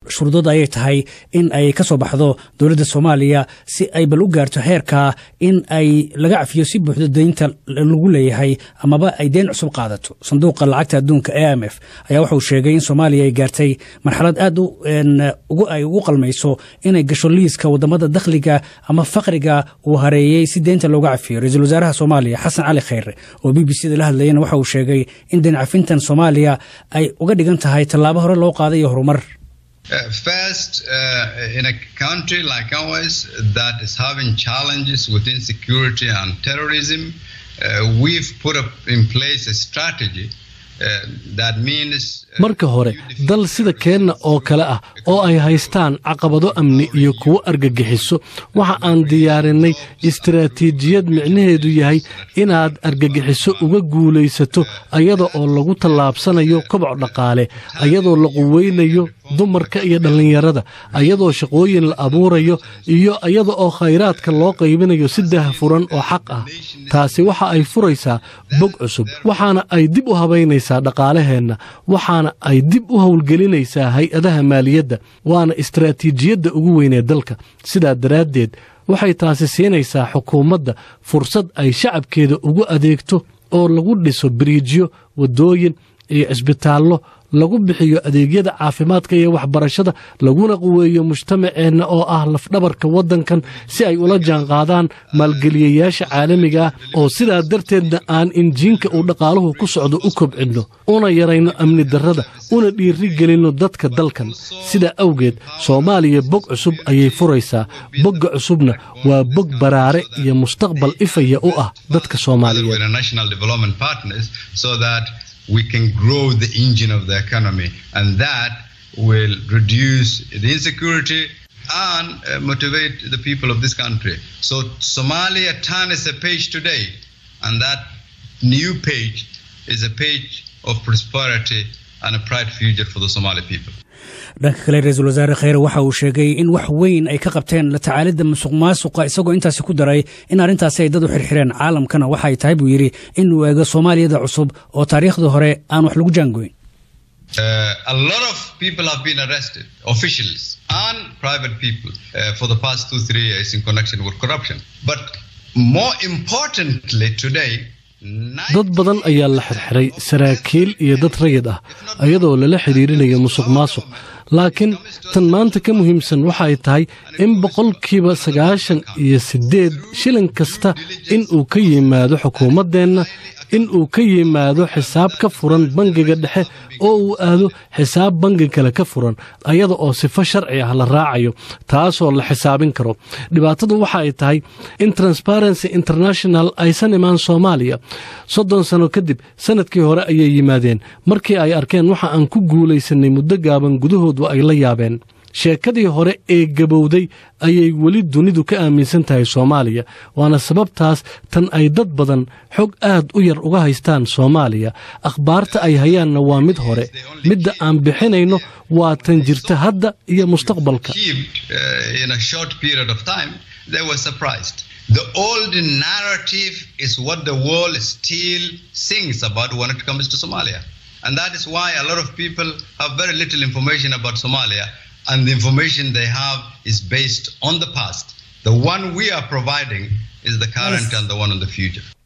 shuruudood ayay tahay in ay ka soo baxdo dowladda soomaaliya si ay bal u gaarto heerka in ay laga cafiyo si buuxdo deynta lagu leeyahay amaba ay deen cusub qaadato sanduuqa lacagta adduunka e m f ayaa wuxuu sheegay in soomaaliya ay gaartay marxalad aad ay ugu qalmayso inay gasho liiska wadamada dakhliga ama faqriga uu hareeyey si deynta looga cafiyo ra-iisul wasaaraha soomaaliya xasan cali kheyre oo b b c da la hadlayana waxa uu sheegay in deen cafintan soomaaliya ay uga dhigan tahay tallaabo hore loo qaaday iyo horumar Uh, first, uh, in a country like ours that is having challenges with insecurity and terrorism, uh, we've put up in place a strategy marka hore dal sida keenna oo kale ah oo ay haystaan caqabado amni iyo kuwo argagixiso waxa aan diyaarinay istaraatiijiyad micnaheedu yahay inaad argagixiso uga guulaysato ayada oo lagu tallaabsanayo koboc dhaqaale ayadoo la quweynayo dumarka iyo dhallinyarada ayadoo shaqooyin la abuurayo iyo ayada oo khayraadka loo qaybinayo si daahfuran oo xaq ah taasi waxa ay furaysaa bog cusub waxaana ay dib u habaynaysaa dhaqaalaheenna waxaana ay dib u howlgelinaysaa hay-adaha maaliyadda waana istaraatiijiyadda ugu weynee dalka sidaa daraaddeed waxay taasi siinaysaa xukuumadda fursad ay shacabkeeda ugu adeegto oo lagu dhiso biriijyo waddooyin iyo cisbitaallo lagu bixiyo adeegyada caafimaadka iyo waxbarashada laguna quweeyo mujtamaceenna oo ah lafdhabarka waddankan si ay ula jaanqaadaan maalgeliyayaasha caalamiga ah oo sidaa darteedna aan injiinka uu dhaqaaluhu ku socdo u kobcinno una yarayno amni darrada una dhiiri gelinno dadka dalkan sidaa awgeed soomaaliya bog cusub ayay furaysaa bogga cusubna waa bog baraare iyo mustaqbal ifaya u ah dadka soomaaliyeed we can grow the engine of the economy, and that will reduce the insecurity and uh, motivate the people of this country. So Somalia turns a page today, and that new page is a page of prosperity and a bright future for the Somali people. dhanka kale ra-iisul wasaare kheyre waxa uu sheegay in wax weyn ay ka qabteen la tacaalidda musuq maasuqa isagoo intaasi ku daray in arrintaasi ay dad u xirxireen caalamkana waxa ay tahay buu yidhi in uu eego soomaaliyada cusub oo taariikhdii hore aan wax lagu jaangoyn Uh, a lot of people have been arrested, officials and private people, uh, for the past two, three years in connection with corruption. But more importantly today, dad badan ayaa la xirxiray saraakiil iyo dad rayid ah ayadoo lala xidhiirinayo musuq maasuq laakiin tan maanta ka muhiimsan waxa ay tahay in boqolkiiba sagaashan iyo siddeed shilin kasta in uu ka yimaado xukuumaddeenna in uu ka yimaado xisaab ka furan bangiga dhexe oo uu aado xisaab bangi kale ka furan ayada oo sifo sharci ah la raacayo taasoo la xisaabin karo dhibaatadu waxa ay tahay in transparency international aysan imaan soomaaliya soddon sano kadib sanadkii hore ayay yimaadeen markii ay arkeen waxa aan ku guulaysanay muddo gaaban gudahoodu ay la yaabeen sheekadii hore ee gabowday ayay weli dunidu ka aaminsan tahay soomaaliya waana sababtaas tan ay dad badan xog aad u yar uga haystaan soomaaliya akhbaarta ay hayaanna waa mid hore midda aan bixinayno waa tan jirta hadda iyo mustaqbalka The old narrative is what the world still sings about when it comes to Somalia. And that is why a lot of people have very little information about Somalia and the information they have is based on the past. The one we are providing is the current yes. and the one in the future.